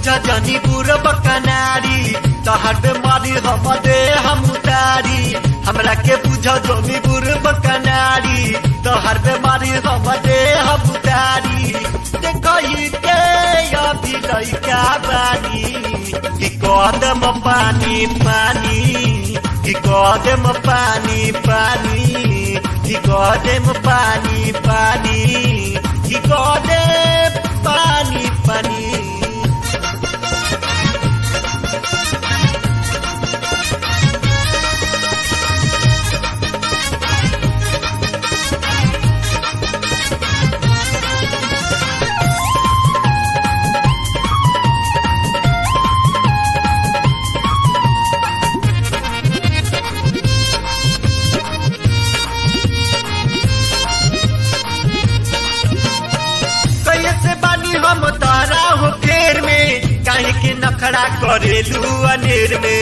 जनी पूरब कनारी तहर बेमारी हम दे हम उतारी हमरा के बुझ जनी पूरब कनारी तहर बेमारी हम दे हम उतारी देखई के अभी लइका बानी कि कदम पानी पानी कि कदम पानी पानी कि कदम पानी पानी कि कदम पानी पानी कैसे बानी हम तारा हो फेर में काहे के नखड़ा करेलू अनेर में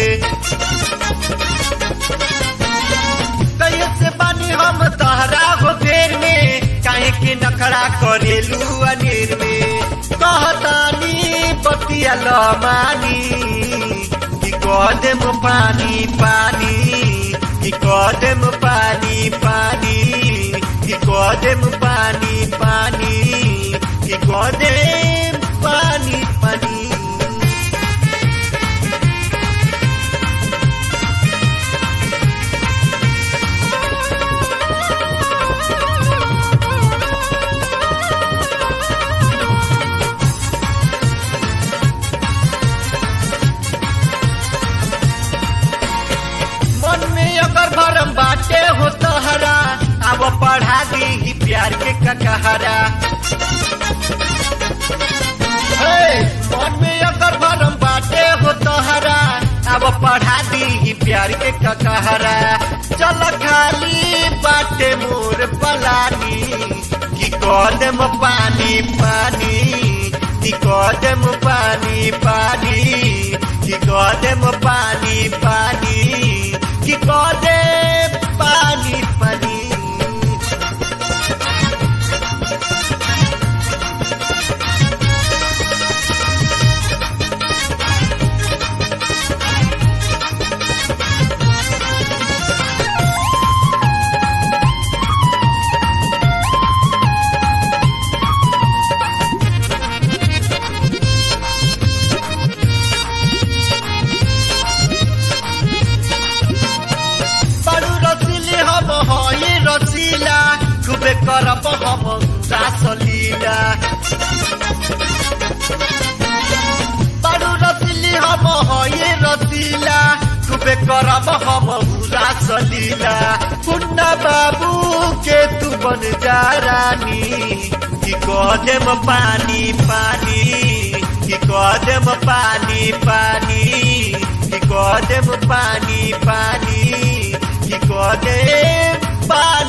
कैसे बानी हम तारा हो फेर में काहे के नखड़ा करेलू अनेर में कहतानी पतिया लमानी कि कदम पानी पानी कि कदम पानी पानी कि कदम पानी पानी कि कदम पानी पानी मन में अगर भरम बाटे हो तहरा अब पढ़ा दी प्यार के ककहरा हे, मन में अगर भरम बाटे हो तहरा अब पढ़ा दी प्यार के ककहरा चल खाली बाटे मोर पलानी कि कदम पानी पानी कि कदम पानी पानी कि कदम पानी पानी कि कदम पानी पानी बड़ू रसीली हम हई रसीला खूबे करब हम रासलीला बड़ू रसीली हम हई रसीला खूबे करब हम रासलीला पुन्ना बाबू के तू बन जा रानी कि कदम पानी पानी कि कदम पानी पानी कि कदम पानी पानी कि कदम पानी